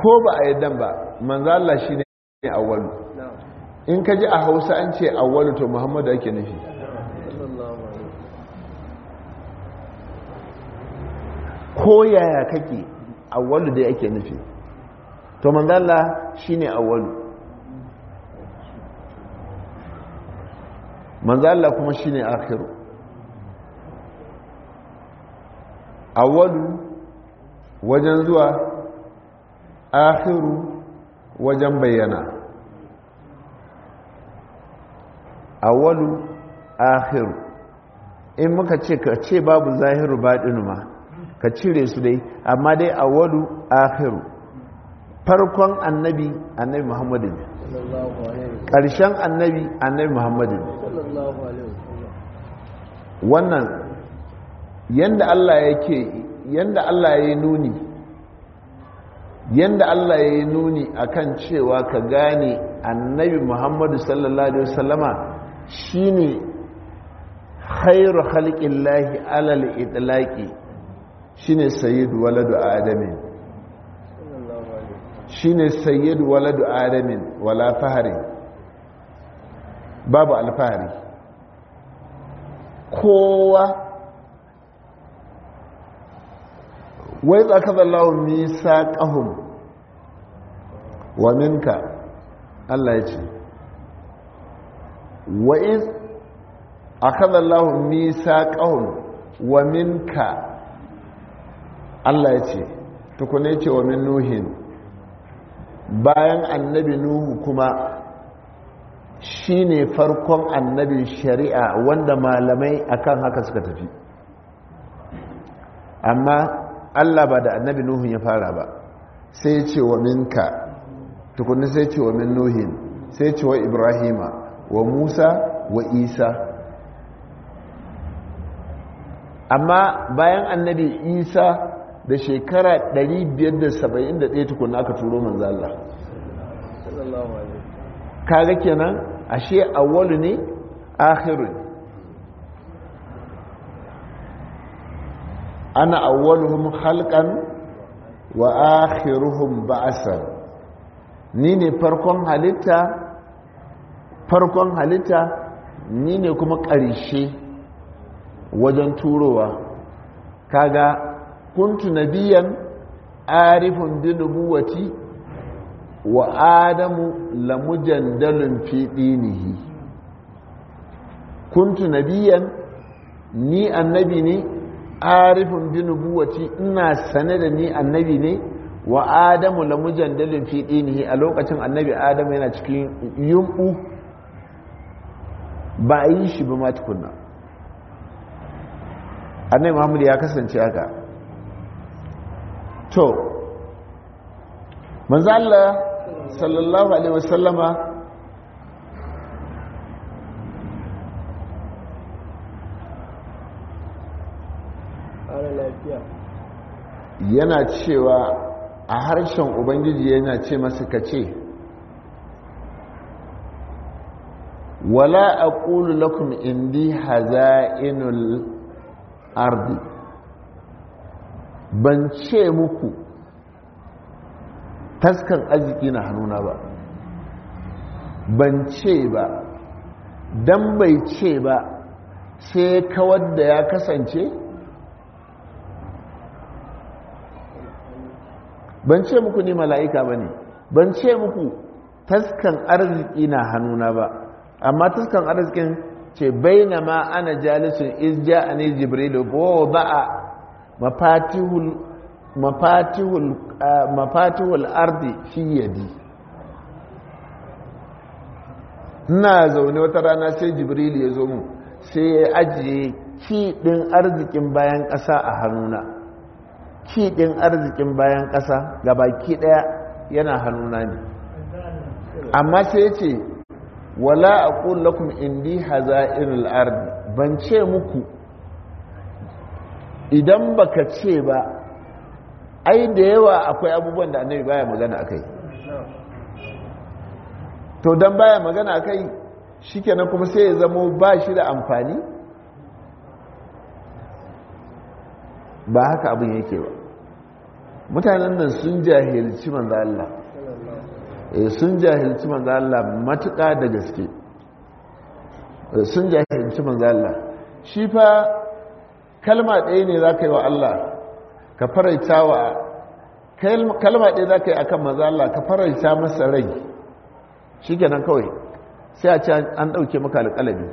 ko ba a yadda ba manzo Allah shine awwalu in ka ji a Hausa an ce awwalu to Muhammadu ake nufi ko yaya kake awwalu dai ake nufi to manzo Allah shine awwalu manzo Allah kuma shine akhiru awwalu wajen zuwa akhiru wajen bayyana awwalu akhiru in muka ce ka ce babu zahiru baɗinu ma ka cire su dai amma dai awwalu akhiru farkon annabi annabi muhammadu ne ƙarshen annabi annabi muhammadu ne wannan yanda Allah yake yanda Allah ya yi nuni yanda Allah ya yi nuni akan cewa ka gane annabi Muhammadu sallallahu alaihi wasallama shine khairu khalqillahi alal itlaqi shine sayyidu waladu adamin shine sayyidu waladu adamin wala fahari babu alfahari kowa wai tsakazallahu nisa ƙahun wa minka Allah ya ce wai akazallahu nisa ƙahun wa minka Allah ya ce tukune ce wa min nuhin bayan annabi nuhu kuma shine farkon annabin shari'a wanda malamai akan haka suka tafi amma Allah ba da annabi Nuhun ya fara ba sai ce wa minka tukunni sai ce wa min Nuhin sai ce wa Ibrahima wa Musa wa Isa amma bayan annabi Isa da shekara 571 tukunna aka turo manzo Allah kaga kenan ashe awwalu ne akhiru ne ana awwaluhum khalqan wa akhiruhum ba'san ni ne farkon halitta farkon halitta ni ne kuma ƙarshe wajen turowa kaga kuntu nabiyan arifun bi nubuwati wa adamu lamujandalun fi dinihi kuntu nabiyan ni annabi ne arifin bi nubuwati ina sane da ni annabi ne wa adamu la mujandalin fi dinihi a lokacin annabi adamu yana cikin yumbu ba a yi shi ba ma tukunna annabi muhammad ya kasance haka to manzo Allah sallallahu alaihi wasallama yana cewa a harshen ubangiji yana ce masu kace wala aqulu lakum indi haza'inul ardi ban ce muku taskan arziki na hannuna ba ban ce ba dan bai ce ba sai kawar da ya kasance ban ce muku ni mala'ika ba ne ban ce muku taskan arziki na hannuna ba amma taskan arzikin ce baina ma ana jalisun izja a ne jibrilu bo ba a mafatihul ardi fi yadi ina zaune wata rana sai jibrilu ya zo mu sai ya ajiye kiɗin arzikin bayan ƙasa a hannuna kiɗin arzikin bayan ƙasa ga baki ɗaya yana hannuna ne amma sai ce wala a lakum indi haza'irul ardi ban ce muku idan baka ce ba ai da yawa akwai abubuwan da annabi baya magana akai to dan baya magana akai shikenan kuma sai ya zamo ba shi da amfani ba haka abin yake ba mutanen nan sun jahilci manzo Allah eh sun jahilci manzo Allah matuƙa da gaske sun jahilci manzo Allah shi fa kalma ɗaya ne za ka yi wa Allah ka faraita wa kalma ɗaya za ka yi akan manzo Allah ka faraita masa rai shi kenan kawai sai a ce an ɗauke maka alƙalami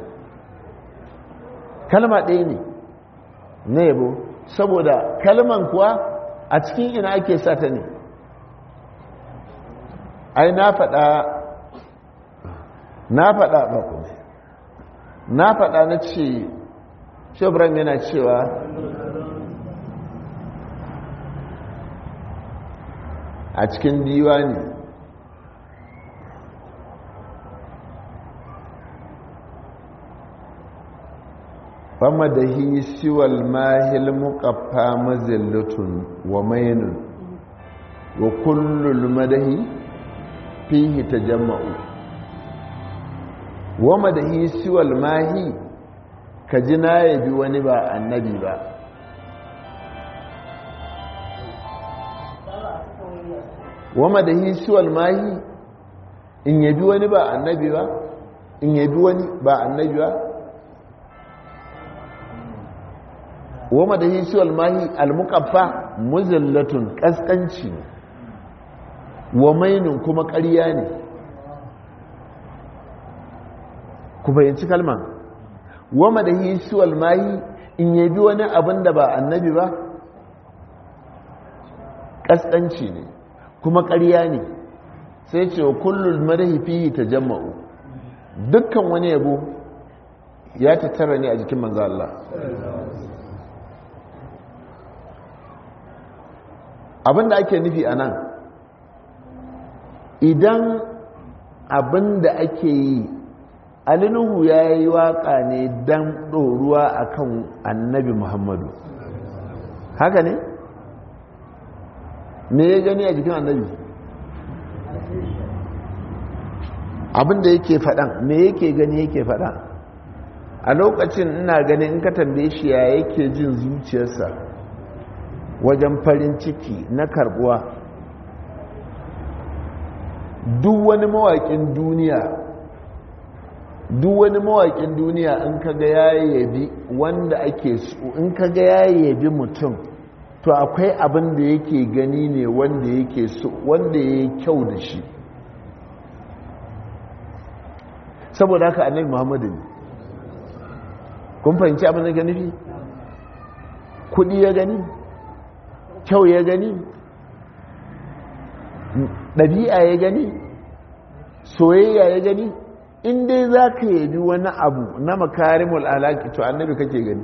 kalma ɗaya ne na yabo saboda kalman kuwa a cikin ina ake sata ne ai na faɗa na faɗa ba ku na faɗa na ce shebran yana cewa a cikin diwani fama da hi siwal mahil muƙafa mazillatun wa mainun wa kullul madahi fihi ta jama'u wa madahi siwal mahi ka ji na yabi wani ba annabi ba wa madahi siwal mahi in yabi wani ba annabi ba in yabi wani ba annabi ba wa madahi siwal mahi almuqaffa muzallatun kaskanci wa mainun kuma ƙarya ne ku fahimci kalman wa madahi siwal mahi in yabi wani abin da ba annabi ba kaskanci ne kuma ƙarya ne sai ce wa kullum madahi fihi tajamma'u dukkan wani yabo ya tattara ne a jikin manzo Allah abinda ake nufi a nan idan abinda ake yi alinuhu ya yi waka ne don ɗoruwa a kan annabi muhammadu haka ne? me ya gani a jikin annabi abinda yake faɗan me yake gani yake faɗa a lokacin ina ganin in ka tambaye shi ya yake jin zuciyarsa wajen farin ciki na karbuwa duk wani mawaƙin duniya duk wani mawaƙin duniya in kaga ya yabi wanda ake so in kaga ya yabi mutum to akwai abin da yake gani ne wanda yake so wanda ya yi kyau da shi saboda haka annabi muhammadu ne kun fahimci abin da ga nufi kudi ya gani kyau ya gani ɗabi'a ya gani soyayya ya gani in dai za ka yabi wani abu na makarimul alaki to annabi kake gani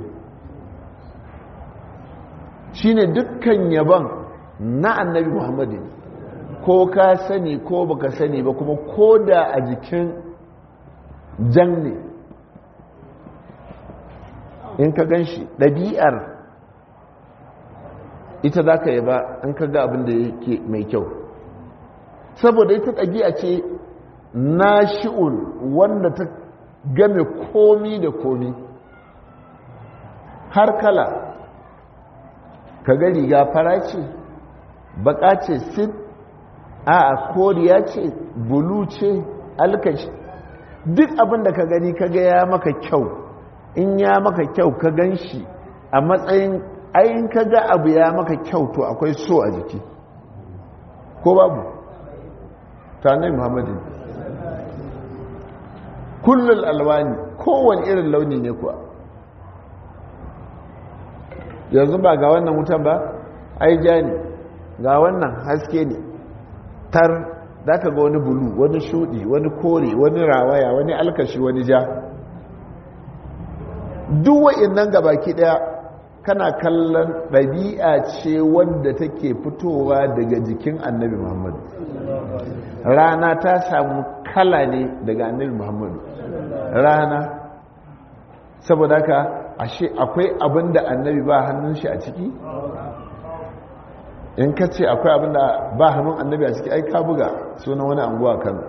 shine dukkan yaban na annabi muhammadu ko ka sani ko baka sani ba kuma ko da a jikin jan ne in ka gan shi ɗabi'ar ita za ka yaba in ka ga abin da yake mai kyau saboda ita ɗabi'a ce na shi'ul wanda ta game komi da komi har kala ka ga riga fara ce baka ce sin a koriya ce bulu ce alkashi duk abin da ka gani ka ga ya maka kyau in ya maka kyau ka gan shi a matsayin ayin ka ga abu ya maka kyau to akwai so a jiki ko babu ta nai muhammadin kullum alwani kowane irin launi ne kuwa yanzu ba ga wannan wutan ba ai ja ne ga wannan haske ne tar za ka ga wani bulu wani shudi wani kore wani rawaya wani alkashi wani ja duk wa'in nan gabaki daya kana kallon ɗabi'a ce wanda take fitowa daga jikin annabi muhammadu rana ta samu kala ne daga annabi muhammadu rana saboda haka ashe akwai abin da annabi ba hannun shi a ciki in ka ce akwai abin da ba hannun annabi a ciki ai ka buga sunan wani anguwa kan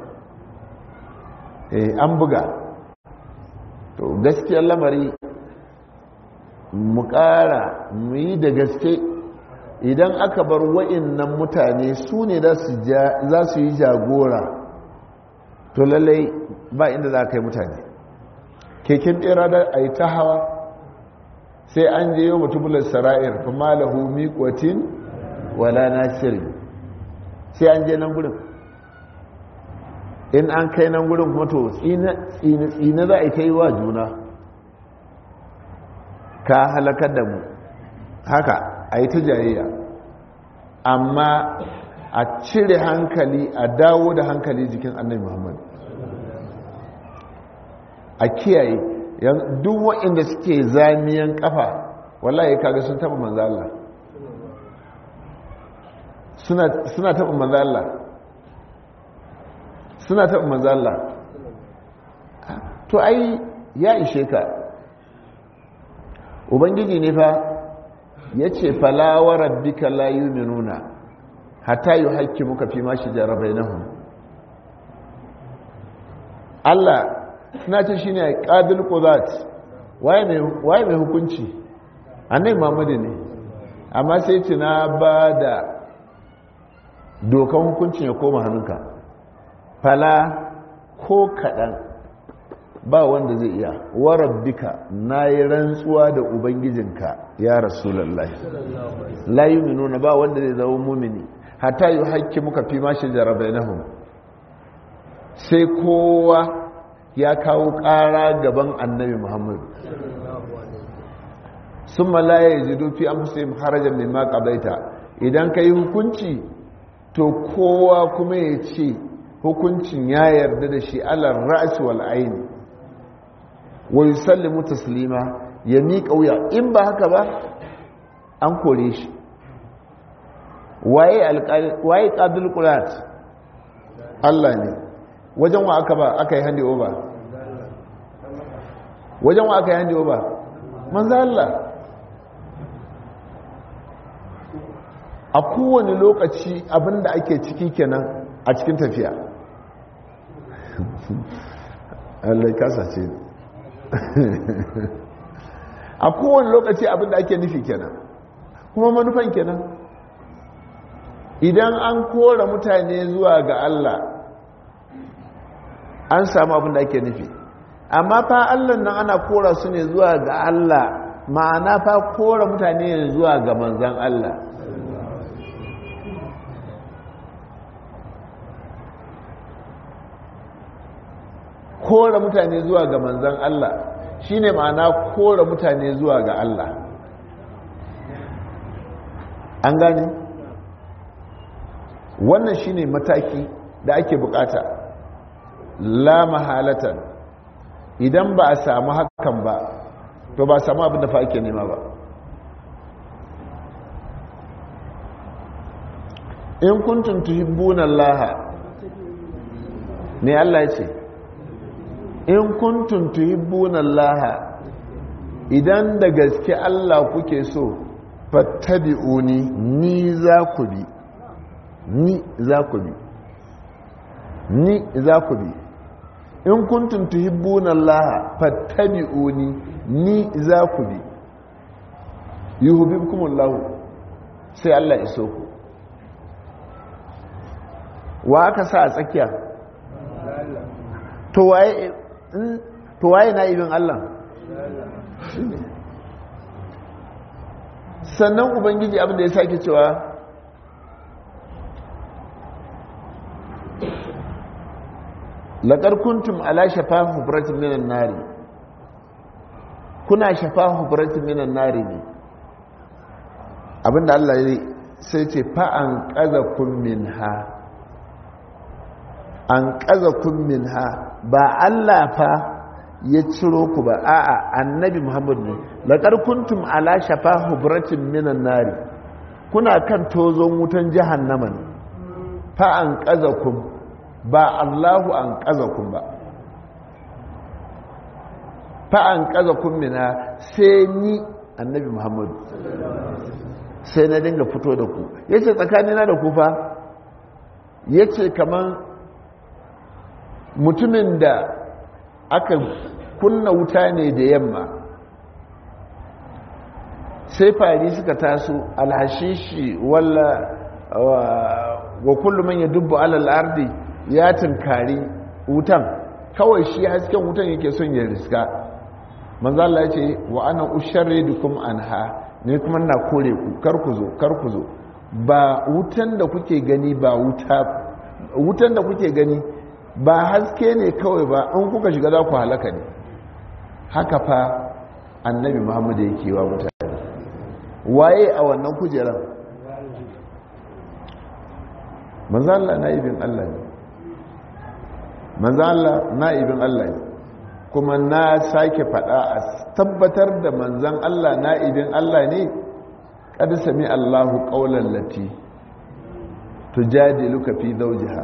eh an buga to gaskiyar lamari mu ƙara mu yi da gaske idan aka bar wa'innan mutane su ne za su yi jagora to lallai ba inda za ka yi mutane keken ɗera da a yi ta hawa sai an je yau mutubular sara'ir kuma lahu miƙotin wala nasiri sai an je nan gudun in an kai nan gudun kuma to tsine za a yi ta yi wa juna ka halakar da mu haka a yi ta jayayya amma a cire hankali a dawo da hankali jikin annabi muhammad a kiyaye duk waɗanda suke zamiyan kafa wallahi kaga sun taɓa manzo Allah suna taɓa manzo Allah suna taɓa manzo Allah to ai ya ishe ka ubangiji ne fa ya ce falawa rabbika la yuminuna hatta yi haƙƙi muka fi ma shi jarabai na hun Allah suna ce shi ne ƙabil ƙuzat waye mai hukunci annai mamadu ne amma sai ce na ba da dokan hukuncin ya koma hannunka fala ko kaɗan ba wanda zai iya warabbika na yi rantsuwa da ubangijinka ya rasulallah la yi nuna ba wanda zai zama mumini hata yi haƙƙi muka fi mashi jarabai na sai kowa ya kawo ƙara gaban annabi muhammadu sun malaya ya ji dufi an fusa yin harajar mai maƙabaita idan ka yi hukunci to kowa kuma ya ce hukuncin ya yarda da shi alar ra'asi wal aini wa yusallimu taslima ya miƙa wuya in ba haka ba an kore shi waye waye qadul qurat Allah ne wajen wa aka ba aka yi handi over wajen wa aka yi handi over manzo Allah a kowane lokaci abinda ake ciki kenan a cikin tafiya Allah kasa ce a kowane lokaci abinda ake nufi kenan kuma manufan kenan idan an kora mutane zuwa ga Allah an samu abinda ake nufi amma fa Allah nan ana kora su ne zuwa ga Allah ma'ana fa kora mutane zuwa ga manzan Allah kora mutane zuwa ga manzan Allah shine ma'ana kora mutane zuwa ga Allah an gane wannan shine mataki da ake bukata la mahalatan idan ba a samu hakan ba to ba a samu abin da fa ake nema ba in kuntum tuhibbuna Allah ne Allah ya ce in kuntum tuhibbuna Allah idan da gaske Allah kuke so fattabi'uni ni za ku bi ni za ku bi ni za ku bi in kuntum tuhibbuna Allah fattabi'uni ni za ku bi yuhibbukumullahu sai Allah ya so ku wa aka sa a tsakiya to waye to waye na ibin Allah sannan ubangiji abin da ya sake cewa laƙar kuntum ala shafa hufratin minan nari kuna shafa hufratin minan nari ne abinda Allah ya sai ce fa'an ƙaza kun min ha an ƙaza kun min ha ba Allah fa ya ciro ku ba a'a annabi muhammadu ne laƙar kuntum ala shafa hufratin minan nari kuna kan tozon wutan jahannama ne fa'an ƙaza kun ba Allahu an kun ba fa an kun mina sai ni annabi Muhammadu sai na dinga fito da ku yace tsakanina da ku fa yace kaman mutumin da aka kunna wuta ne da yamma sai fari suka taso alhashishi walla wa kullum man yadubbu alal ardi ya tunkari wutan kawai shi hasken wutan yake son ya riska manzo Allah ya ce wa ana usharridukum anha ne kuma na kore ku kar ku zo kar ku zo ba wutan da kuke gani ba wuta wutan da kuke gani ba haske ne kawai ba in kuka shiga za ku halaka ne haka fa annabi muhammadu yake wa mutane waye a wannan kujerar manzala na'ibin allah ne manzala na'ibin allah ne kuma na sake fada a tabbatar da manzan allah na'ibin allah ne kada sami allahu ƙaunar lati tujadiluka fi zawjiha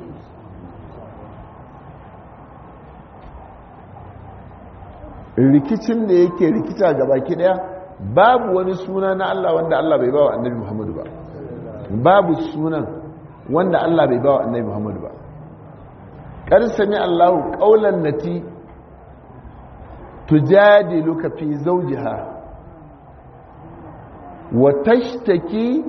rikicin da yake rikita ga baki daya babu wani suna na Allah wanda Allah bai bawa annabi Muhammadu ba babu sunan wanda Allah bai bawa annabi Muhammadu ba kar sami Allahu qaulan lati tujadiluka fi zawjiha wa tashtaki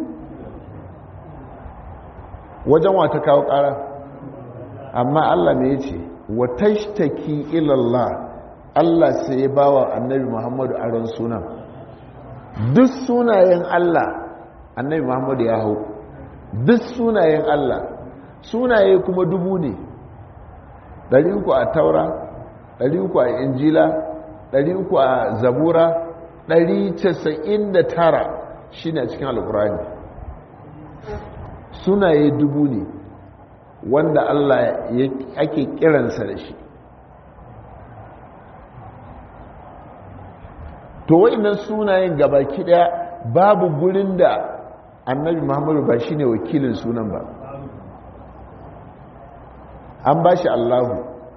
wajen wata kawo ƙara amma Allah ne ya ce wa tashtaki ilallah Allah sai ya ba wa annabi Muhammadu aron sunan duk sunayen Allah annabi Muhammadu ya hau duk sunayen Allah sunaye kuma dubu ne ɗari uku a taura ɗari uku a injila ɗari uku a zabura ɗari casa'in da tara shi ne a cikin alkurani sunaye dubu ne wanda Allah ake kiransa da shi to wa'annan sunayen gabaki daya babu gurin da annabi muhammadu ba shine wakilin sunan ba an ba shi allahu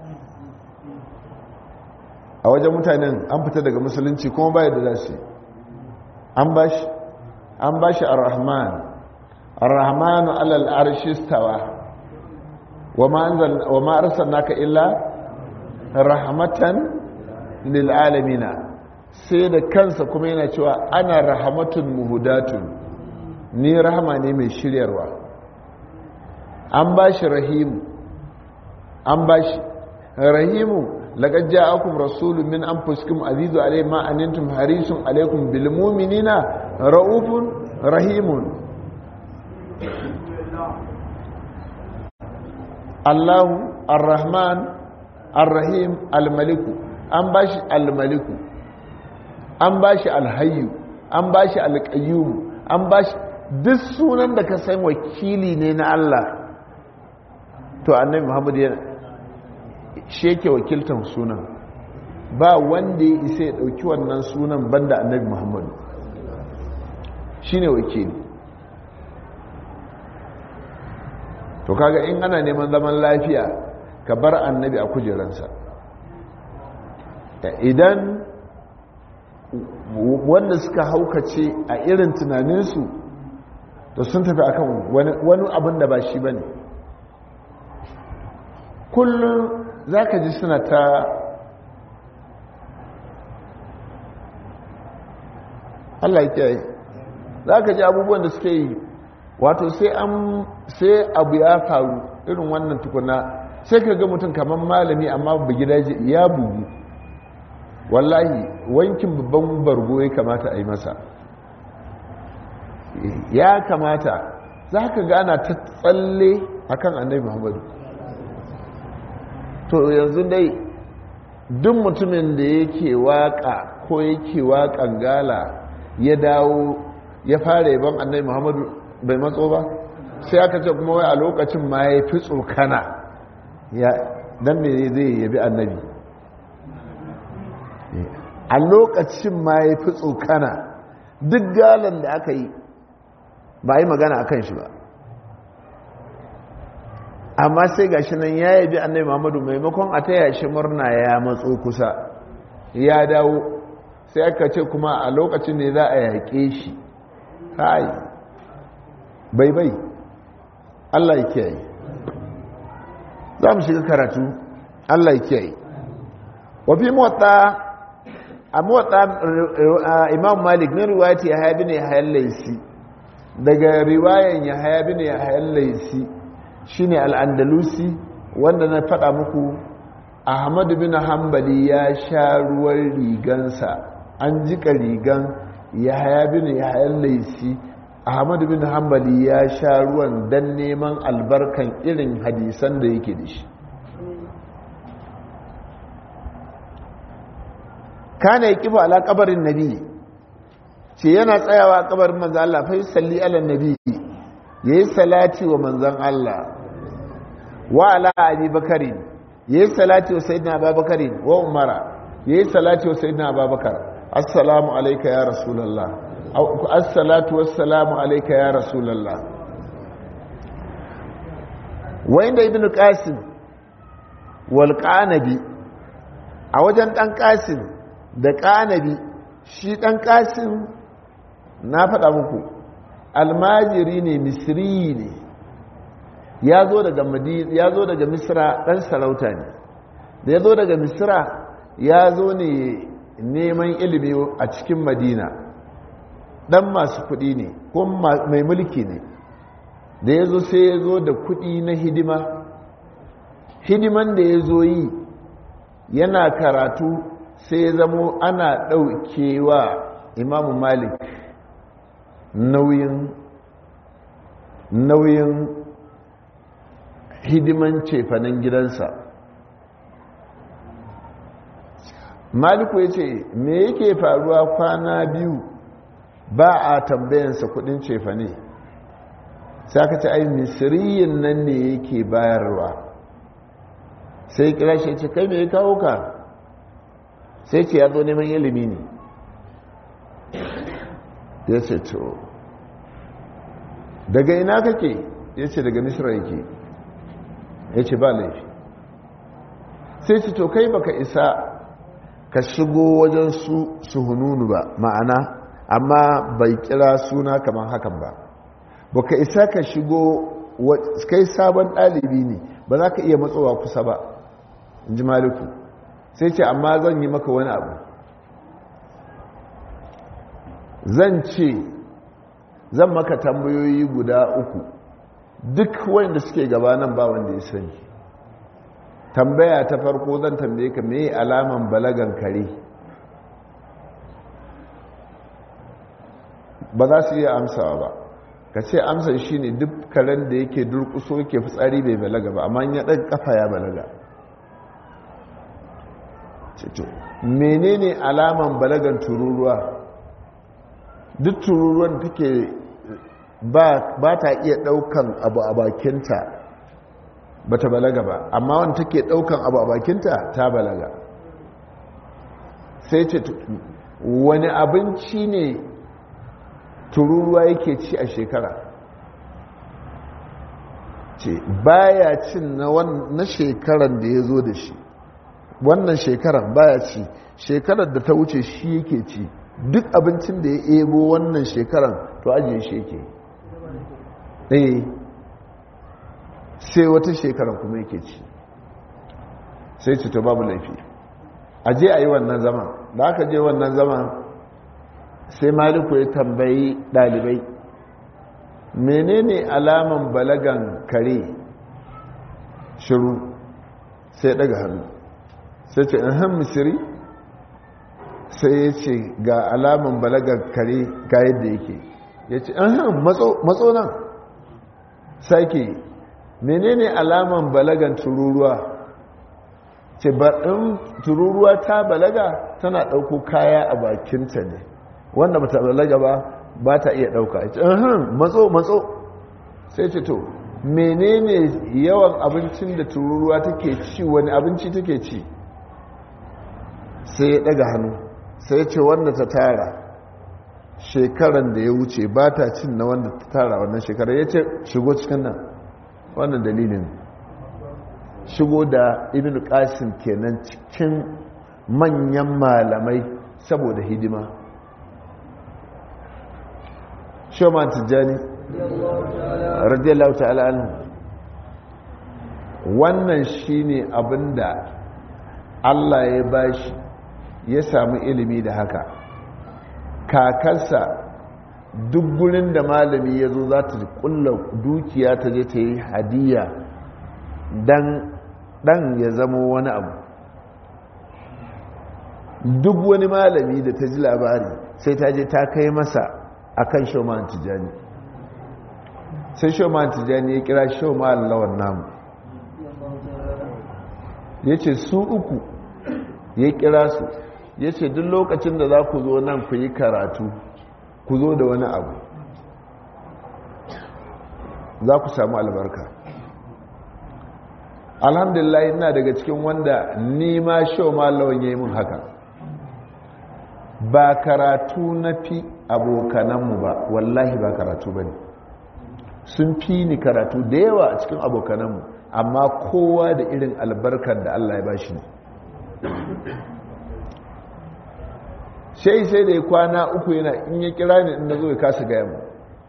a wajen mutanen an fita daga musulunci kuma baya da za su an ba shi an ba shi ar-rahman ar-rahmanu alal arshistawa wa ma arsalnaka illa rahmatan lil alamina sai da kansa kuma yana cewa ana rahamatun muhudatun ni rahama ne mai shiryarwa an ba shi rahimu an ba shi rahimu laƙar ja'akum rasulun min an fuskum azizu alai ma'anintum harisun alaikum bilmuminina ra'ufun rahimun allahu ar-rahman ar-rahim al-maliku an ba shi al-maliku an ba shi alhayu an ba shi alƙayyumu an ba shi duk sunan da ka san wakili ne na Allah to annabi Muhammad yana sheke wakiltan sunan ba wanda ya isa ya ɗauki wannan sunan banda annabi Muhammad shi ne wakili to kaga in ana neman zaman lafiya ka bar annabi a kujeransa idan wanda suka haukace a irin tunaninsu da sun tafi akan wani abin da ba shi ba ne kullum za ka ji suna ta Allah ya kiyaye za ka ji abubuwan da suke yi wato sai an sai abu ya faru irin wannan tukuna sai ka ga mutum kamar malami amma bugidaje ya bugu wallahi wankin babban bargo ya kamata a yi masa ya kamata za ka gana ta tsalle a kan annabi muhammadu to yanzu dai duk mutumin da yake waka ko yake wakan gala ya dawo ya fara yaban annabi muhammadu bai matso ba sai aka ce kuma wai a lokacin ma ya fi tsokana don me zai yabi annabi a lokacin ma ya fi tsokana duk galan da aka yi ba yi magana a kan shi ba amma sai ga shi nan ya yabi annai muhammadu maimakon a taya shi murna ya matso kusa ya dawo sai aka ce kuma a lokacin ne za a yaƙe shi hai bai bai allah ya kiyaye za mu shiga karatu allah ya kiyaye wafi motsa amma imam malik na riwayati ya haya ne hayan laisi daga riwayan ya haya ne hayan laisi shine al'andalusi wanda na faɗa muku ahmadu bin hambali ya sha ruwan rigansa an jika rigan ya haya bin ya hayan laisi ahmadu bin hambali ya sha ruwan don neman albarkan irin hadisan da yake da shi kana ya kifa ala kabarin nabi ce yana tsayawa a kabarin manzan Allah fa salli ala nabi yayi salati wa manzan Allah wa ala abi bakari yayi salati wa sayyidina abubakar wa umara yayi salati wa sayyidina abubakar assalamu alayka ya rasulullah assalatu wassalamu alayka ya rasulullah wa inda ibnu qasim wal qanabi a wajen dan qasim da ƙanabi shi ɗan ƙasin na faɗa muku almajiri ne misiri ne ya zo daga misira ɗan sarauta ne da ya zo daga misira ya zo ne neman ilimi a cikin madina ɗan masu kuɗi ne ko mai mulki ne da ya zo sai ya zo da kuɗi na hidima hidiman da ya zo yi yana karatu sai ya zamo ana ɗaukewa imamu malik nauyin nauyin hidiman cefanen gidansa maliku ya ce me yake faruwa kwana biyu ba a tambayansa kudin cefane sai aka ce ai misiriyin nan ne yake bayarwa sai kira shi ce kai me ya kawo ka sai ce ya zo neman ilimi ne ya ce to daga ina kake ya ce daga misra yake ya ce ba laifi sai ce to kai baka isa ka shigo wajen su suhununu ba ma'ana amma bai kira suna kamar hakan ba baka isa ka shigo kai sabon ɗalibi ne ba za ka iya matsowa kusa ba in ji maliku sai ce amma zan yi maka wani abu zan ce zan maka tambayoyi guda uku duk wanda suke gabanan ba wanda ya sani tambaya ta farko zan tambaye ka me alaman balagan kare ba za su iya amsawa ba ka ce amsar shi ne duk karen da yake durkuso yake fitsari bai balaga ba amma ya ɗan kafa ya balaga menene alaman balagan tururuwa duk tururuwan take ba ta iya daukan abu a bakinta ba ta balaga ba amma wanda take daukan abu a bakinta ta balaga sai ce wani abinci ne tururuwa yake ci a shekara ce baya cin na shekaran da ya zo da shi wannan shekarar baya ci shekarar da ta wuce shi yake ci duk abincin da ya ebo wannan shekarar to ajiye shi yake eh sai wata shekarar kuma yake ci sai ci to babu laifi aje a yi wannan zaman da aka je wannan zaman sai maliku ya tambayi dalibai menene alaman balagan kare shiru sai daga hannu sai ce ahan misiri sai ya ce ga alaman balagar kare ga yadda yake ya ce ahan matso nan sake menene alaman balagan tururuwa ce in tururuwa ta balaga tana ɗauko kaya a bakinta ne wanda ba ta balaga ba ba ta iya ɗauka ya ce ahan matso matso sai ce to menene yawan abincin da tururuwa take ci wani abinci take ci sai ya daga hannu sai ya ce wanda ta tara shekaran da ya wuce ba ta cin na wanda ta tara wannan shekara ya ce shigo cikin nan wannan dalilin shigo da ibn qasim kenan cikin manyan malamai saboda hidima shoman tijjani radiyallahu ta'ala anhu wannan shine abinda Allah ya bashi ya samu ilimi da haka kakarsa duk gurin da malami ya zo za ta kulla dukiya ta je ta yi hadiya dan ya zama wani abu duk wani malami da ta ji labari sai ta je ta kai masa akan shauman tijani sai shauman tijani ya kira shauman lawan namu ya ce su uku ya kira su ya ce duk lokacin da za ku zo nan ku yi karatu ku zo da wani abu za ku samu albarka alhamdulillah ina daga cikin wanda nima shauman lawan ya yi mun haka ba karatu na fi abokananmu ba wallahi ba karatu ba ne sun fi ni karatu da yawa a cikin abokananmu amma kowa da irin albarkar da Allah ya ba shi ne sai sai da ya kwana uku yana in ya kira ni in na zo ya kasa gaya mu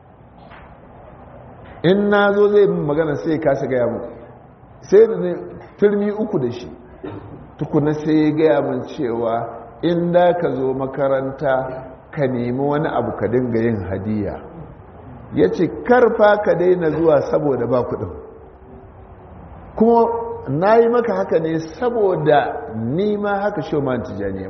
in na zo zai bin magana sai ya kasa gaya mu sai da ne turmi uku da shi tukuna sai ya gaya mun cewa in da ka zo makaranta ka nemi wani abu ka dinga yin hadiya ya ce karfa ka daina zuwa saboda ba kudin kuma na yi maka haka ne saboda nima haka shoman tijaniya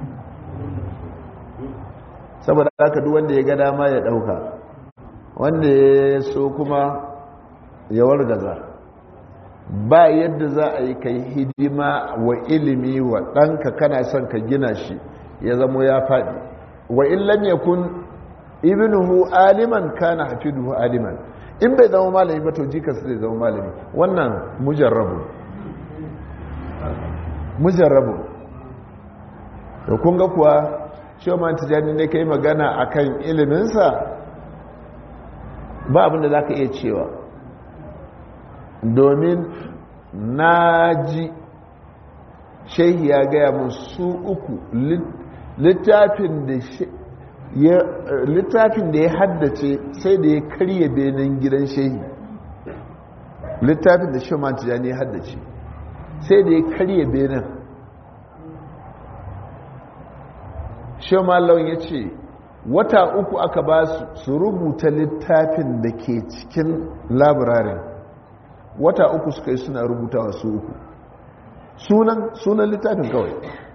saboda haka duk wanda ya ga dama ya dauka wanda ya so kuma ya wargaza ba yadda za a yi ka yi hidima wa ilimi wa ɗanka kana son ka gina shi ya zamo ya faɗi wa illam yakun ibnuhu aliman kana hafiduhu aliman in bai zama malami ba to jikarsa zai zama malami wannan mujarrabu mujarrabu da kun ga kuwa shoman tijani ne ka yi magana a kan iliminsa ba abinda za ka iya cewa domin na ji shehi ya gaya mun su uku littafin da littafin da ya haddace sai da ya karye benin gidan shehi littafin da shoman tijani ya haddace sai da ya karye benin shoman laun ya ce wata uku aka ba su rubuta littafin da ke cikin labirarin wata uku suka yi suna rubuta wasu uku sunan sunan littafin kawai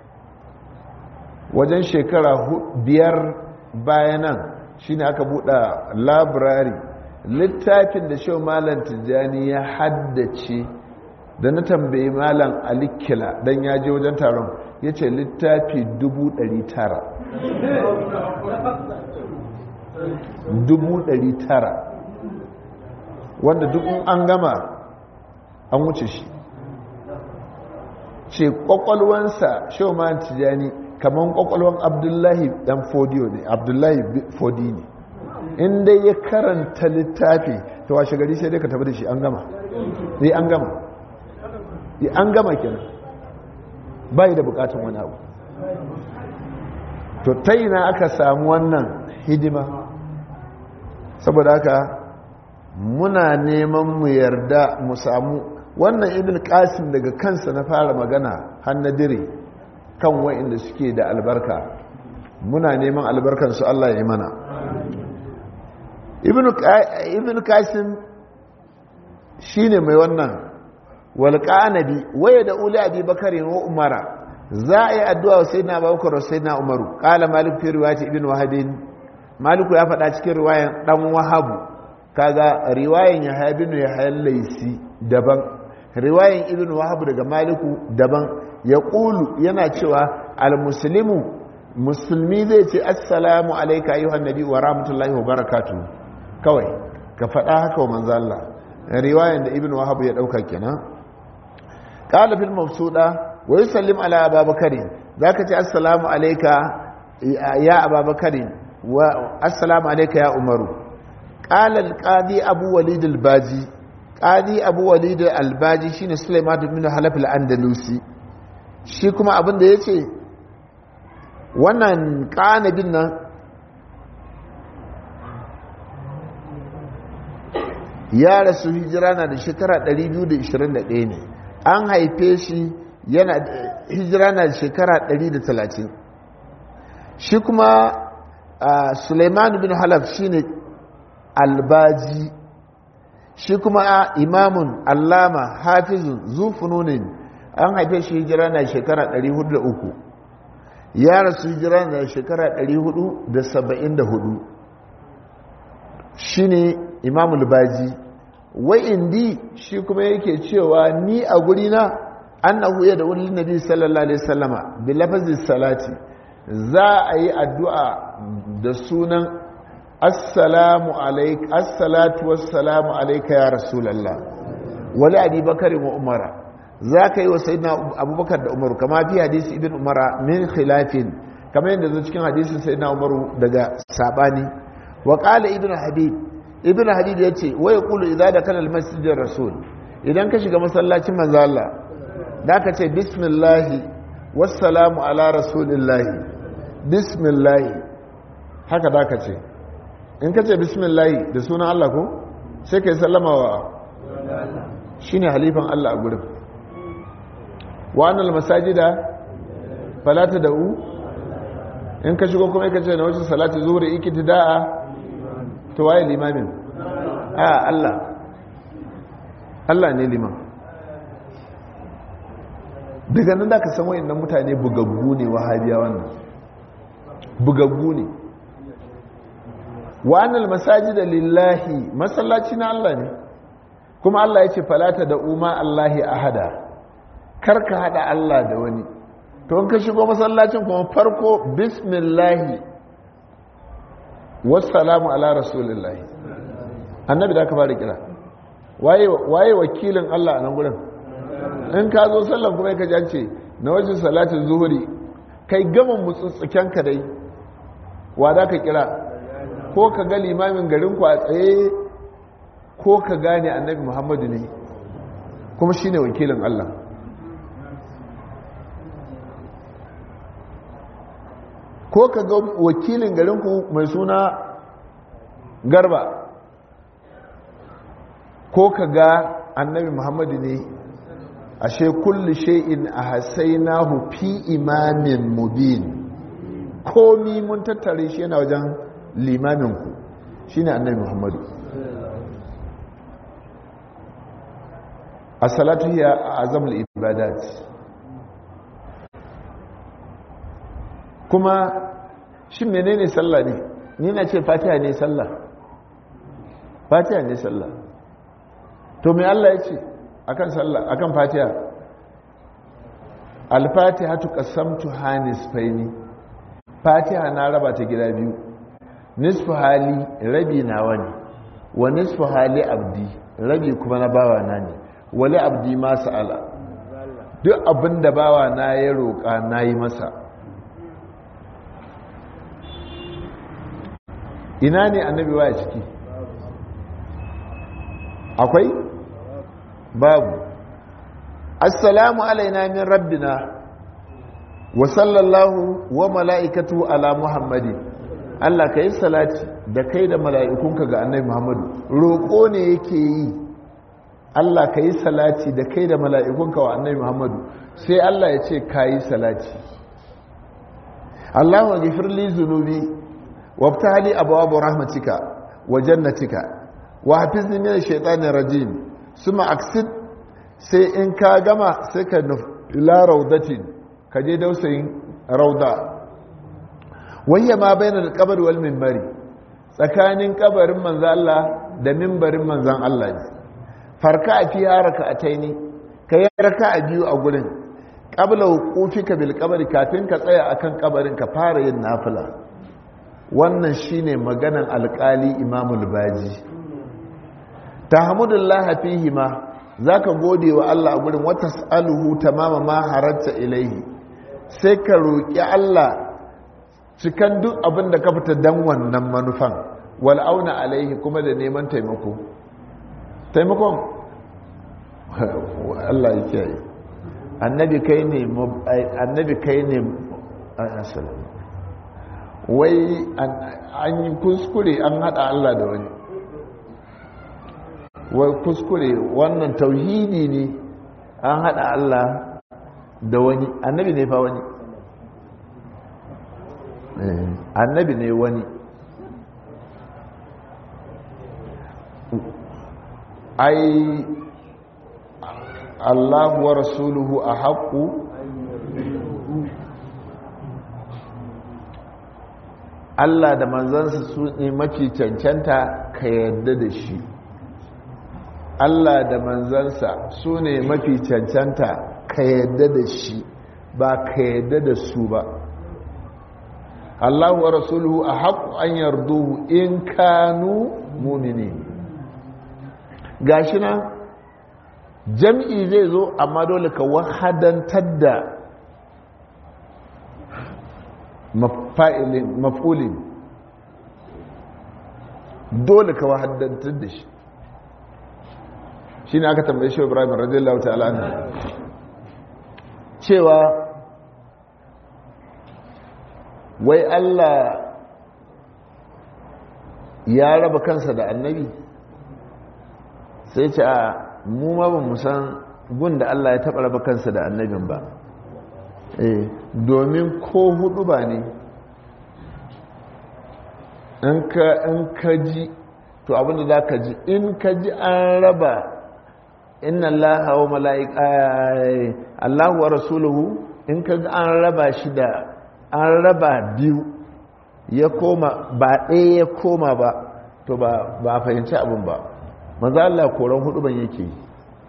wajen shekara biyar bayanan shi ne aka buɗa labirari littafin da shau malam tijjani ya haddace da na tambayi malam alikila don ya je wajen taron ya ce littafi 900 wanda duk an gama an wuce shi ce kwakwalwansa shau malam tijjani kamar kwakwalwan abdullahi dan fodiyo ne abdullahi fodi ne in dai ya karanta littafi ta washe gari sai dai ka tafi da shi an gama sai an gama yi an gama kenan bai da bukatun wani abu to ta na aka samu wannan hidima saboda haka muna neman mu yarda mu samu wannan ibn qasim daga kansa na fara magana hannadire kan wa'inda suke da albarka muna neman albarkansu Allah ya yi mana ibn qasim shine mai wannan walƙanabi waya da uli abi bakari wa umara za a yi addu'a wa sai na bakar sai na umaru ƙala malik fi riwayati ibn wahabin maliku ya faɗa cikin riwayan ɗan wahabu kaga riwayan ya haibinu ya hayan laisi daban riwayan ibn wahabu daga maliku daban ya ƙulu yana cewa al-muslimu musulmi zai ce assalamu alaika ayyuhan nabi wa rahmatullahi wa barakatu kawai ka faɗa haka wa manzo Allah riwayan da ibn wahab ya dauka kenan qala fil mabsuda wa yusallim ala ababakar zaka ce assalamu alayka ya ababakar wa assalamu alayka ya umaru qala al qadi abu walid al baji qadi abu walid al baji shine sulaiman ibn halaf al andalusi shi kuma abin da yace wannan kanabin nan ya rasu hijira na da shekara 221 ne an haife shi yana hijira na shekara 130 shi kuma suleiman bin halaf shine albaji shi kuma imamun allama hafizun zufununin an haife shi hijira na shekara 403 ya rasu hijira na shekara 474 shi ne imamul baji wai indi shi kuma yake cewa ni a gurina annahu ya da wani nabi sallallahu alaihi wasallama bi lafazin salati za a yi addu'a da sunan assalamu alaik assalatu wassalamu alaika ya rasulallah wali abi bakari wa umara za ka yi wa sayyidina abubakar da umaru kama fi hadisi ibn umara min khilafin kama yadda zo cikin hadisin sayyidina umaru daga sabani wa qala ibn habib ibn habib yace wa yaqulu idza dakala al masjid rasul idan ka shiga masallacin manzo Allah da ka ce bismillah wassalamu ala rasulillah bismillah haka da ka ce in ka ce bismillah da sunan Allah ko sai kai sallama wa shine halifan Allah a gurin wa annal masajida fala tad'u in ka shigo kuma ka ce na wajen salati zuhri iktida'a to waye limamin a Allah Allah ne liman daga nan da ka san wayannan mutane bugaggu ne wahabiya wannan bugaggu ne wa annal masajida lillahi masallaci na Allah ne kuma Allah ya ce falata da umma Allahi ahada karka hada Allah da wani to in ka shigo masallacin kuma farko bismillahi wassalamu ala rasulillahi annabi da ka fara kira waye wakilin Allah a nan gurin in ka zo sallan kuma ka jance na wajen salatin zuhuri kai gama mutsutsuken ka dai wa da ka kira ko ka ga limamin garin ku a tsaye ko ka gane annabi muhammadu ne kuma shine wakilin Allah ko ka ga wakilin garinku mai suna garba ko ka ga annabi muhammadu ne ashe kulli shay'in ahsaynahu fi imamin mubin komi mun tattare shi yana wajen limaminku shine annabi muhammadu as-salatu hiya azamul ibadat kuma shi menene sallah ne ni na ce fatiha ne sallah fatiha ne sallah to me Allah ya ce akan sallah akan fatiha al-fatiha tuqassamtu hanis faini fatiha na raba ta gida biyu nisfu hali rabi nawa ne wa nisfu hali abdi rabi kuma na bawa na ne wali abdi ma sa'ala duk abinda bawa na ya roƙa na yi masa ina ne annabi waya ciki akwai babu assalamu alaina min rabbina wa sallallahu wa mala'ikatu ala muhammadi Allah ka yi salati da kai da mala'ikunka ga annabi muhammadu roƙo ne yake yi Allah ka yi salati da kai da mala'ikunka wa annabi muhammadu sai Allah ya ce ka yi salati Allah wa gifirli zunubi وابتع لي أبواب رحمتك وجنتك وحفظني من الشيطان الرجيم ثم أقصد sai in ka gama sai ka ila raudatin ka je dausayin rauda wayya ma bayan alkabar wal mimbari tsakanin kabarin manzan Allah da mimbarin manzan Allah ne farka a fiye raka a taini ka yi raka a biyu a gurin ƙabla hukufika bil kabari kafin ka tsaya akan kabarin ka fara yin nafila wannan shine maganan alkali imamul baji tahmudullah fihi ma zaka gode wa Allah a gurin wata saluhu tamama ma haratta ilaihi sai ka roki Allah cikan duk abin da ka fita dan wannan manufan wal auna alaihi kuma da neman taimako taimakon Allah ya kiyaye annabi kai ne annabi kai ne assalamu wai an yi kuskure an hada Allah da wani wai kuskure wannan tauhidi ne an hada Allah da wani annabi ne fa wani annabi ne wani ai Allah wa rasuluhu a haƙu Allah da manzansa su ne mafi cancanta ka yarda da shi Allah da manzansa su ne mafi cancanta ka yarda da shi ba ka yarda da su ba Allah wa rasuluhu a haƙu an yarduhu in kanu mumini gashi nan jam'i zai zo amma dole ka wahadantar da maf'ulin dole ka wahadantar da shi shi ne aka tambaye shi ibrahim radiyallahu ta'ala cewa wai Allah ya raba kansa da annabi sai ce a mu ma ba mu san gun da Allah ya taɓa raba kansa da annabin ba eh domin ko hudu ba ne in ka ji to abinda za ka ji in ka ji an raba inna Allah wa mala'ika Allah wa rasuluhu in ka ji an raba shi da an raba biyu ya koma ba ɗaya ya koma ba to ba a fahimci abin ba maza Allah koran hudu ban yake yi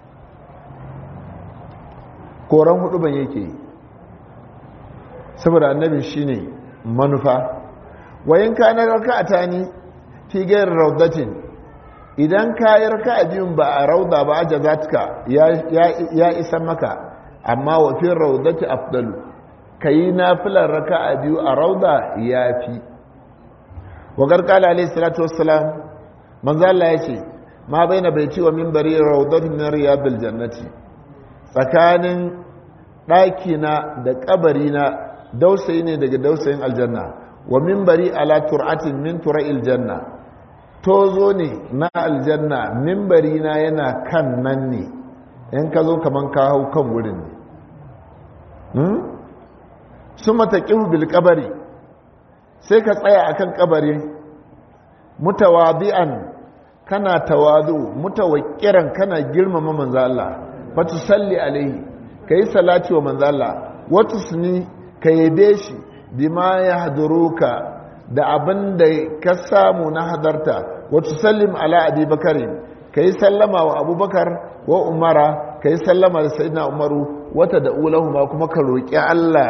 koran hudu ban yake yi saboda annabin shine manufa wayin ka na raka a tani fi gayar raudatin idan ka yi raka a biyun ba a rauda ba a jazatka ya isa maka amma wafin raudati afdalu ka yi nafilar raka a biyu a rauda ya fi wagar kala alaihi salatu wassalam manzo Allah ya ce ma bai na bai ciwa mimbari raudatun na riyadul jannati tsakanin ɗakina da ƙabarina dausayi ne daga dausayin aljanna wa mimbari ala tur'atin min tura'il janna tozo ne na aljanna mimbari na yana kan nan ne in ka zo kaman ka hau kan wurin ne sun mataƙihu bil ƙabari sai ka tsaya akan ƙabari mutawadi'an kana tawadu mutawakkiran kana girmama manzo Allah fatu salli alaihi kai salati wa manzo Allah watu suni ka yabe shi bima ya haduruka da abin da ka samu na hadarta wata sallim ala abubakarin ka yi sallama wa abubakar wa umara ka yi sallama da sayidina umaru wata da ulahuma kuma ka roƙi allah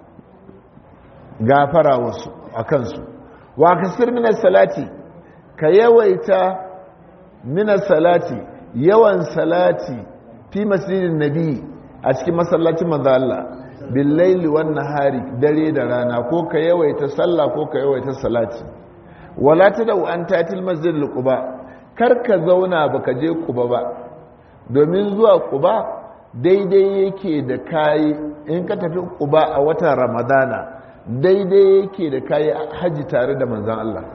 gafara wasu a kansu wa kasir minas salati ka yawaita minas salati yawan salati fi masjidin nabi a cikin masallacin manzo Allah billaili wan nahari dare da rana ko ka yawaita sallah ko ka yawaita salati wala tadau an tatil masjid quba kar ka zauna baka je quba ba domin zuwa quba daidai yake da kai in ka tafi quba a watan ramadana daidai yake da kai haji tare da manzon Allah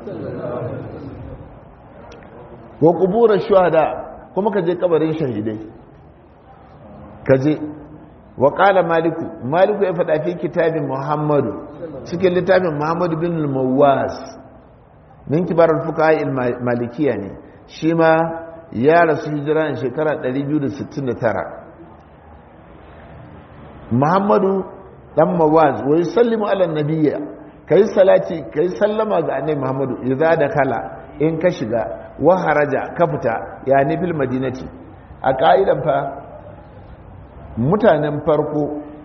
wa qubur shuhada kuma ka je kabarin shahidai ka je wa ƙala maliku maliku ya faɗa fi kitabin muhammadu cikin littafin muhammadu bin mawaz min kibarar fuka malikiya ne shi ma ya rasu hijira a shekara 269 muhammadu dan mawaz wai sallimu ala nabiyya kai salati kai sallama ga annabi muhammadu idza da kala in ka shiga wa haraja ka fita ya nifil madinati a ka'idan fa mutanen farko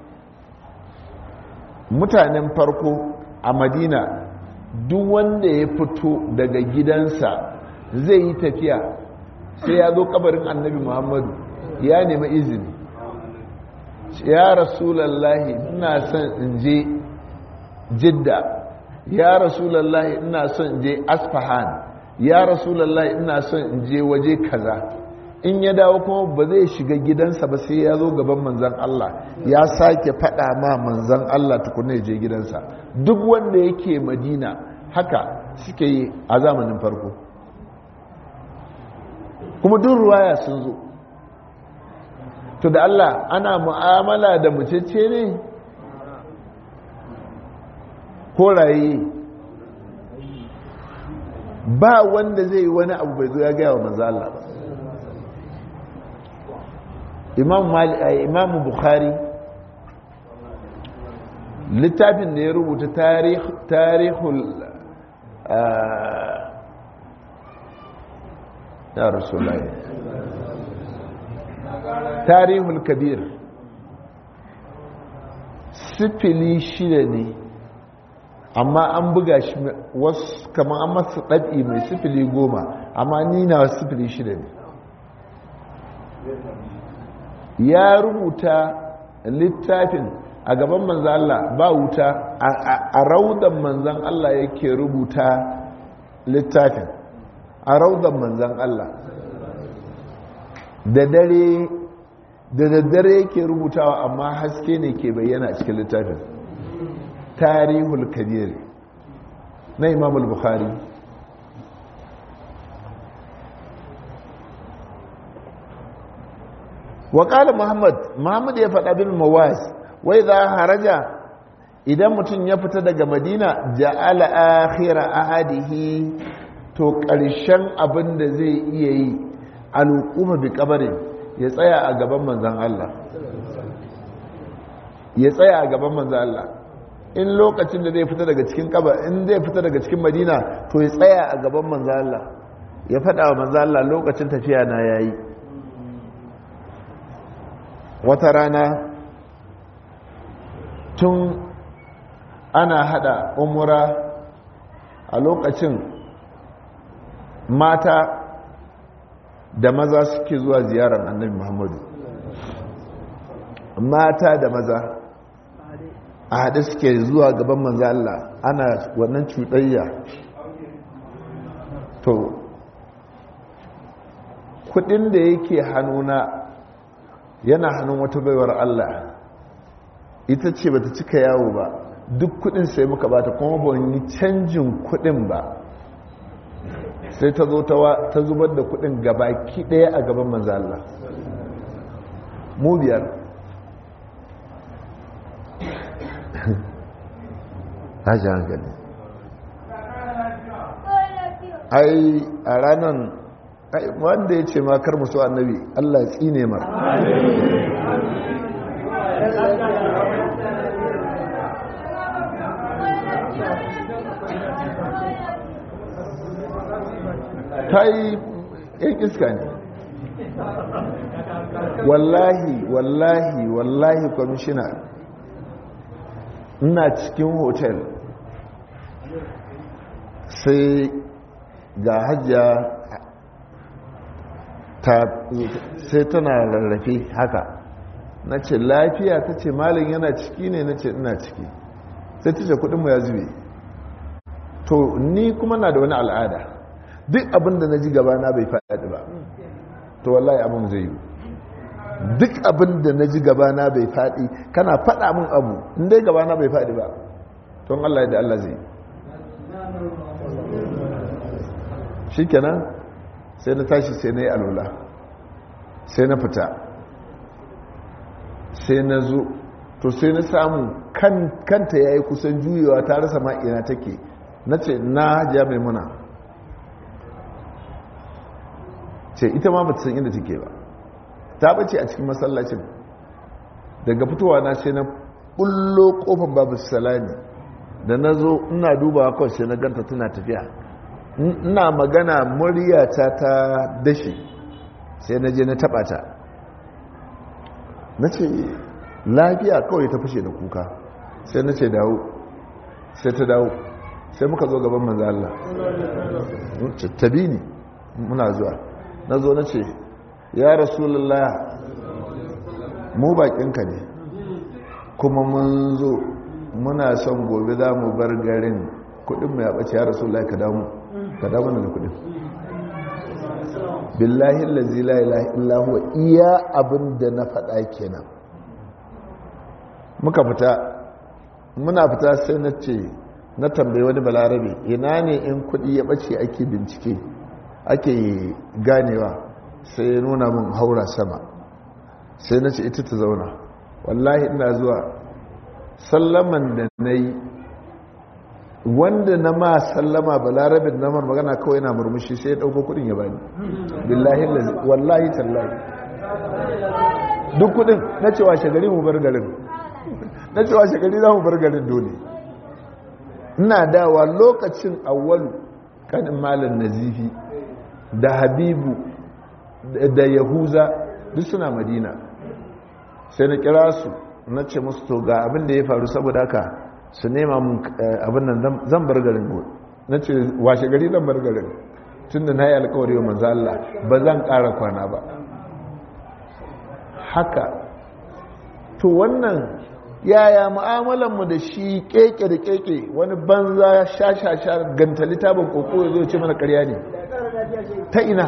mutanen farko a madina duk wanda ya fito daga gidansa zai yi tafiya sai ya zo kabarin annabi muhammadu ya nemi izini ya rasulallahi ina son in je jidda ya rasulallahi ina son in je asfahan ya rasulallahi ina son in je waje kaza in ya dawo kuma ba zai shiga gidansa ba sai ya zo gaban manzan Allah ya sake faɗa ma manzan Allah tukuna je gidansa duk wanda yake madina haka suke yi a zamanin farko kuma duk ruwaya sun zo to da Allah ana mu'amala da mucece ne ko raye ba wanda zai yi wani abu bai zo ya gaya wa manzo Allah ba imam mali imam bukhari littafin da ya rubuta tarihul ya rasulullahi tarihul kabir sifili shida ne amma an buga shi wasu kamar an masa ɗabi mai sifili goma amma ni na sifili shida ne ya rubuta littafin a gaban manzan Allah ba wuta a raudan manzan Allah yake rubuta littafin a raudan manzan Allah da dare da daddare yake rubutawa amma haske ne ke bayyana a cikin littafin tarihul kabir na imam bukhari wa muhammad muhammad ya faɗa bin mawas wai za haraja idan mutum ya fita daga madina ja'ala akhira ahadihi to ƙarshen abin da zai iya yi al'umma bi kabarin ya tsaya a gaban manzan Allah ya tsaya a gaban manzan Allah in lokacin da zai fita daga cikin kabar in zai fita daga cikin madina to ya tsaya a gaban manzan Allah ya faɗa wa manzan Allah lokacin tafiya na yayi wata rana tun ana hada umura a lokacin mata da maza suke zuwa ziyarar annabi muhammadu mata da maza a haɗe suke zuwa gaban manzo Allah ana wannan cuɗayya to kudin da yake hannuna yana hannun wata baiwar Allah ita ce bata cika yawo ba duk kudin sai muka bata kuma ban yi canjin kudin ba sai ta zo ta zubar da kudin gabaki daya a gaban manzo Allah mu biyar haji hankali ai a ranar wanda ya ce ma kar musu annabi Allah ya tsine ma ta yi yan iska ne wallahi wallahi wallahi kwamishina ina cikin hotel sai ga hajjiya sai tana rarrafe haka na ce lafiya ta ce malin yana ciki ne na ce ina ciki sai ta ce kudinmu ya zube to ni kuma na da wani al'ada duk abin da na ji gabana bai faɗi ba to wallahi abin zai yi duk abin da na ji gabana bai faɗi kana faɗa min abu inda gabana bai faɗi ba ton Allah da Allah zai shi kenan sai na tashi sai na yi alula sai na fita sai na zo to sai na samu kanta ya yi kusan juyewa ta rasa ma'ina take na ce na hajiya mai muna ce ita ma ba ta san inda take ba ta bace a cikin masallacin daga fitowa na sai na bullo kofar babu salami da na zo ina dubawa kawai sai na ganta tana tafiya ina magana muryata ta dashi sai na je na taba ta na ce lafiya kawai ta fashe da kuka sai na ce dawo sai ta dawo sai muka zo gaban manzo Allah tabi ni muna zuwa na zo na ce ya rasulullah mu bakinka ne kuma mun zo muna son gobe za mu bar garin kudin mai abace ya rasulullah ka damu ka damu da kudin billahi allazi la ilaha illa huwa iya abin da na faɗa kenan muka fita muna fita sai na ce na tambayi wani balarabe ina ne in kudi ya bace ake bincike ake ganewa sai ya nuna min haura sama sai na ce ita ta zauna wallahi ina zuwa sallaman da na yi wanda na ma sallama balarabin na mar magana kawai na murmushi sai ya ɗauko kudin ya bani billahi wallahi tallahi duk kudin na cewa shagari mu bar garin na cewa shagari za mu bar garin dole ina dawa lokacin awwalu kanin malam nazifi da habibu da yahuza duk suna madina sai na kira su na ce musu to ga abin da ya faru saboda haka su nema mun abin nan zan bar garin gobe na ce washe gari zan bar garin tun da na yi alkawari wa manzo Allah ba zan ƙara kwana ba haka to wannan yaya mu'amalanmu da shi keke da keke wani banza sha-sha-sha gantali tabin koko ya zo ce mana karya ne ta ina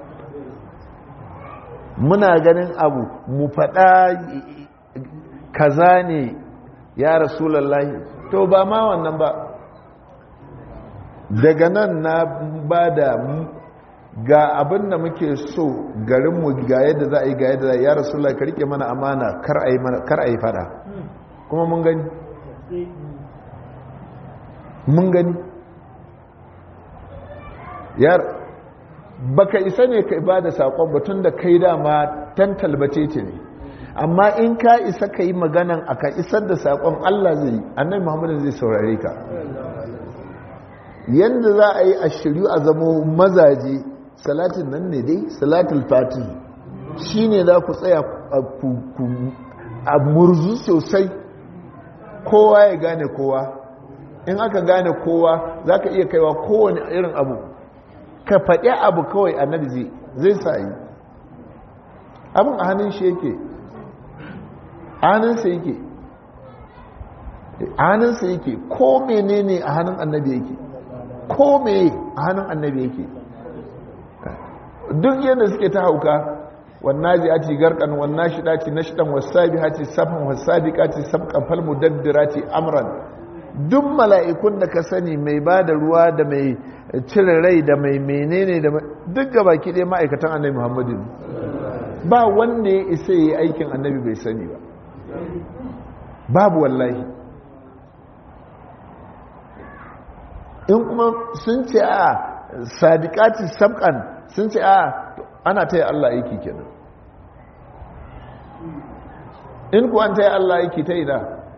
muna ganin abu mu faɗa kaza ne ya rasulallahi to ba ma wannan ba daga nan na ba da ga abin da muke so garinmu ga yadda za a yi ga yadda za a yi ya rasulallahi ka rike mana amana kar a yi fada kuma mun gani mun gani yar baka isa ne ka ba da saƙon batun da kai dama tan talbace ce ne amma in ka isa ka yi maganan a ka isar da saƙon Allah zai annabi Muhammadu zai saurare ka yadda za a yi a shiryu a zamo mazaje salatin nan ne dai salatul fati shi ne za ku tsaya a murzu sosai kowa ya gane kowa in aka gane kowa za ka iya kaiwa kowane irin abu ka faɗi abu kawai annabi zai sa yi abin a hannun shi yake hannunsa yake hannunsa yake ko menene a hannun annabi yake ko me a hannun annabi yake duk yadda suke ta hauka wannan ji ati garkan wannan shi dace na shidan wasabi hati safan wasabi kati sabqan fal mudaddirati amran duk mala'ikun da ka sani mai ba da ruwa da mai cire rai da mai menene da duk gaba ki dai ma'aikatan annabi muhammadu ba wanda ya isa yi aikin annabi bai sani ba babu wallahi in kuma sun ce a sadiqati sabqan sun ce a ana taya Allah aiki kenan in ku an taya Allah aiki ta ina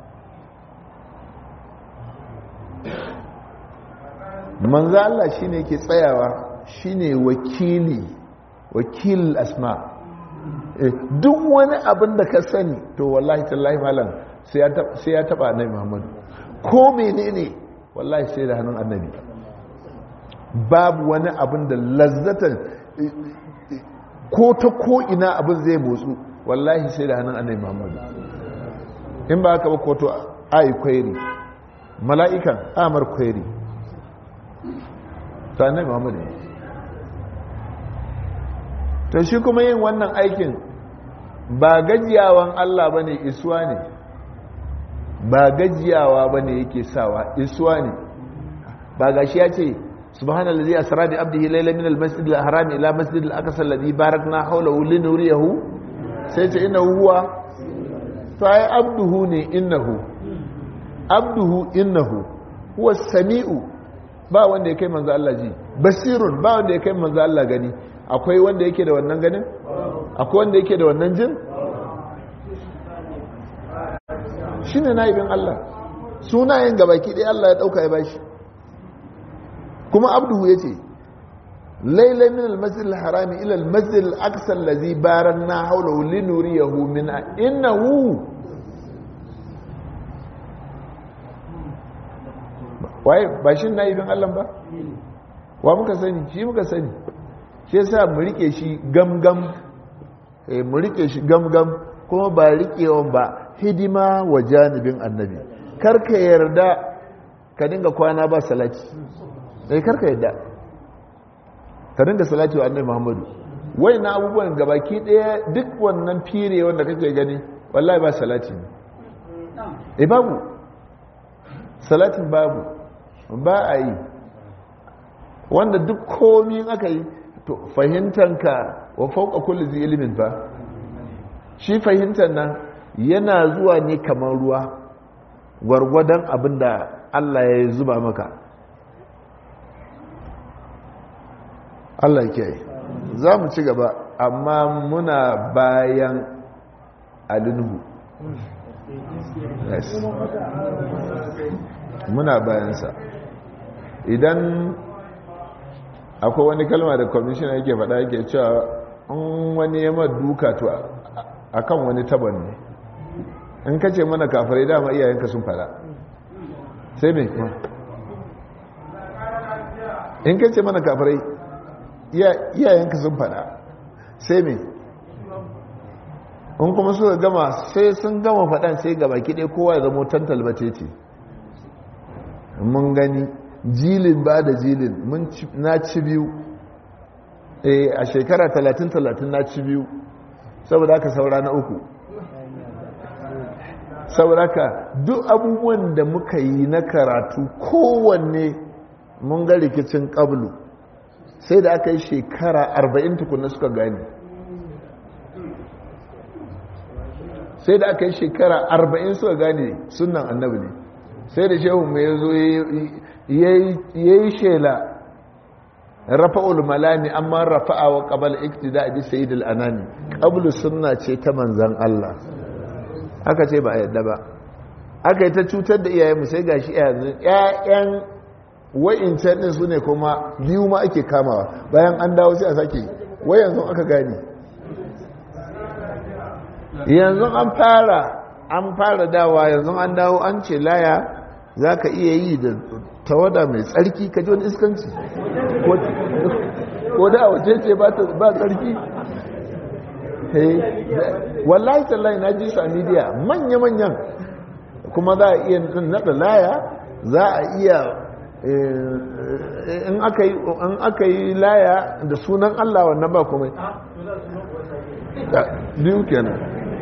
manzo Allah shine yake tsayawa shine wakili wakil asma duk wani abin da ka sani to wallahi tallahi malam sai ya taba annabi Muhammadu ko menene wallahi sai da hannun annabi babu wani abin da lazzatan ko ta ko ina abin zai motsu wallahi sai da hannun annabi Muhammadu in ba haka ba ko to ai kwairi mala'ikan amar kwairi ta annabi Muhammadu to shi kuma yin wannan aikin ba gajiyawan Allah bane isuwa ne ba gajiyawa bane yake sawa isuwa ne ba gashi ya ce subhanallazi asra bi abdihi laylan min al-masjid al-haram ila masjid al-aqsa alladhi barakna hawlahu linuriyahu sai ce innahu huwa to ai abduhu ne innahu abduhu innahu huwa samiu ba wanda ya kai manzo Allah ji basirun ba wanda ya kai manzo Allah gani akwai wanda yake da wannan ganin akwai wanda yake da wannan jin shi ne na'ibin Allah sunayen gabaki ɗaya Allah ya ɗauka ya bashi kuma abduhu ya ce lailai min almasjid harami ila almasjid al-aqsa allazi baranna hawlahu linuriyahu min innahu waye ba shi na'ibin Allah ba wa muka sani shi muka sani shi yasa mu rike shi gamgam eh mu rike shi gamgam kuma ba rikewan ba hidima wa janibin annabi karka yarda ka dinga kwana ba salati eh karka yarda ka dinga salati wa annabi Muhammadu wai na abubuwan gabaki daya duk wannan fire wanda kake gani wallahi ba salati ne eh babu salatin babu ba a yi wanda duk komi aka yi to fahimtanka wa fauka kulli zai ilimin ba shi fahimtar nan yana zuwa ne kamar ruwa gwargwadon abin da Allah ya zuba maka Allah ke za mu ci gaba amma muna bayan alinhu yes. muna bayansa idan akwai wani kalma da kwamishina yake faɗa yake cewa in wani yamma duka to a kan wani taban ne in ka ce mana kafirai dama iyayenka sun faɗa sai mai kuma in ka ce mana kafirai iyayenka sun faɗa sai mai in kuma suka gama sai sun gama faɗan sai gaba kiɗe kowa ya zama tantalbace ce mun gani jilin ba da jilin na ci biyu a shekara 30-30 na ci biyu saboda aka saura na uku saboda aka duk abubuwan da muka yi na karatu kowanne mun ga rikicin ƙablu sai da aka yi shekara 40 tukuna suka gani sai da aka yi shekara 40 suka gane sunan annabi ne sai da shehu mai zo ya yi shela rafa'ul malami amma rafa'a wa qabal iktida bi sayyidil anami qablu sunna ce ta manzan Allah haka ce ba a yadda ba aka yi ta cutar da iyayenmu sai gashi yanzu ƴaƴan wa'incan din su ne kuma biyu ma ake kamawa bayan an dawo sai a sake wai yanzu aka gani yanzu an fara an fara dawa yanzu an dawo an ce laya za ka iya yi da tawada mai tsarki ka ji wani iskanci ko da wace ce ba tsarki wallahi tallahi na ji su a midiya manya-manyan kuma za a iya nada laya za a iya in aka yi laya da sunan allah wannan ba kuma biyu kenan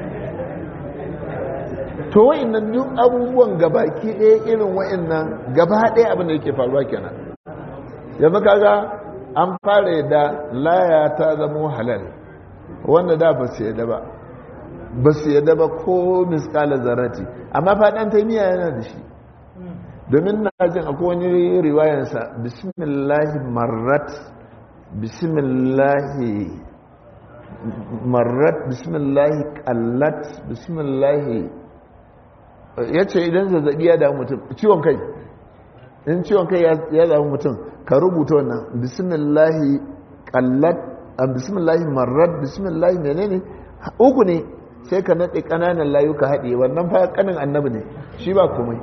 to wa'annan duk abubuwan gabaki ɗaya irin wa'annan gaba ɗaya abin da yake faruwa kenan yanzu kaga an fara yadda laya ta zama halal wanda da ba su yadda ba ba su yadda ba ko miskala zarati amma faɗan taimiyya yana da shi domin na jin akwai wani riwayansa bismillahi marrat bismillahi marrat bismillahi kallat bismillahi ya ce idan zazzabi ya damu mutum ciwon kai in ciwon kai ya damu mutum ka rubuta wannan bismillahi kallat bismillahi marrat bismillahi menene uku ne sai ka naɗe ƙananan layuka haɗe wannan fa ƙanin annabi ne shi ba komai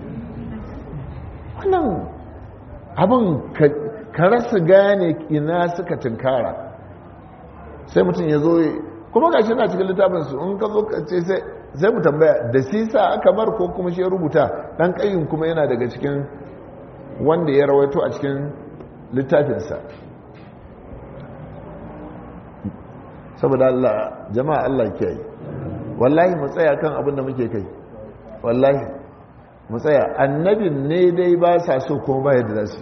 wannan abin ka rasa gane ina suka tunkara sai mutum ya zo kuma ga shi na cikin littafinsu in ka zo ka ce sai mu tambaya da sisa aka bar ko kuma shi ya rubuta ɗan ƙayin kuma yana daga cikin wanda ya rawaito a cikin littafinsa saboda Allah jama'a Allah ke yi wallahi mu tsaya kan abin da muke kai wallahi mu tsaya annabin ne dai ba sa so kuma ba yadda za su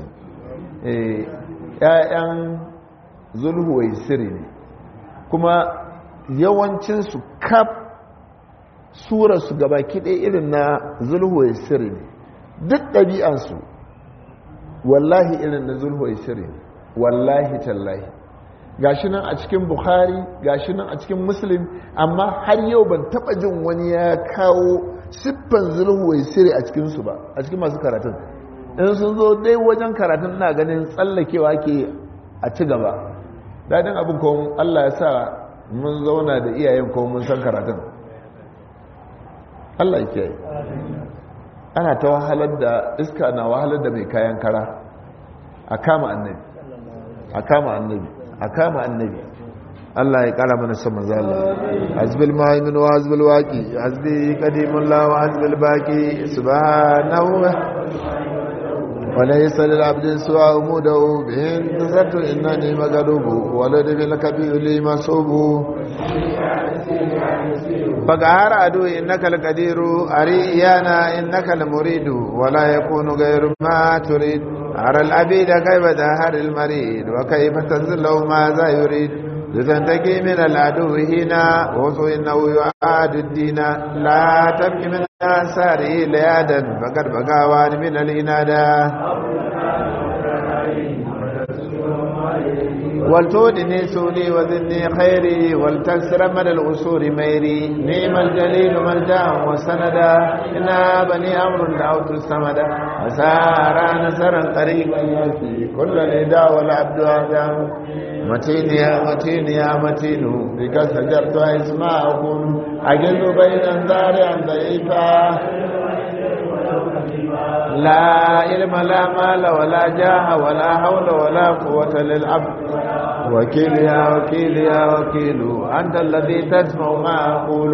‘ya'yan zulhuwai siri ne kuma yawancinsu kaf surarsu gaba kiɗe irin na zulhuwai siri ne duk ɗabi'ansu wallahi irin na zulhuwai siri ne wallahi tallahi gashi nan a cikin bukhari gashi nan a cikin muslim amma har yau ban taba jin wani ya kawo siffan zulhuwai siri a cikinsu ba a cikin masu karatun in sun zo dai wajen karatun na ganin tsallakewa ke a ci gaba daɗin abin kawon allah ya sa mun zauna da iyayen kawon mun san karatun allah ya kiyaye ana ta wahalar da iska na wahalar da mai kayan kara a kama annabi a kama annabi a kama annabi Allah ya kara mana son manzo Allah azbil muhaimin wa azbil waqi azbi qadimullah wa azbil baqi subhanahu wa laysa lil abdi su'a umudu bihin tazattu innani magalubu wa lad bil kabir li masubu فقهر عدو إنك القدير أريانا إنك المريد ولا يكون غير ما تريد أرى العبيد كيف دهر المريد وكيف تنزل له ماذا يريد لتنتقي من العدو هنا وصو إنه يعاد الدين لا تبكي من آثاره ليادا فقد بقاوان من الإنادة ولتودني سولي وذني خيري ولتكسر من الأسور ميري نيم الجليل ملجا وسندا إنا بني أمر دعوت السمدا وسارا نسرا قريبا يكفي كل نداء والعبد آدم متين يا متين يا متين بك سجرت اسماءكم أجل بين انذار ضعيفا لا علم لا مال ولا جاه ولا حول ولا قوة للعبد وكيل يا وكيل يا وكيل أنت الذي تسمع ما أقول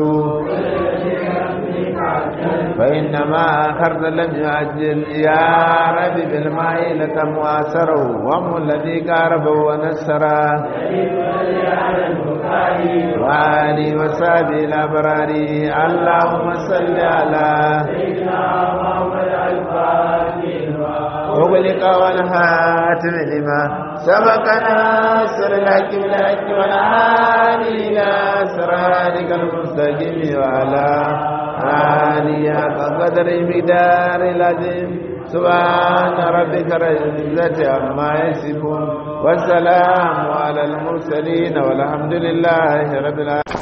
فإنما أخرت لم يعجل يا رب بالماء لتم واسره وهم الذي قارب ونسره وآلي وصحبه الأبرار اللهم صل على وغلق والهاتم لما سبقنا سر الحق بالحق والعالي إلى صراطك المستقيم وعلى آله قدر مقدار العظيم سبحان ربك رب العزة عما يصفون والسلام على المرسلين والحمد لله رب العالمين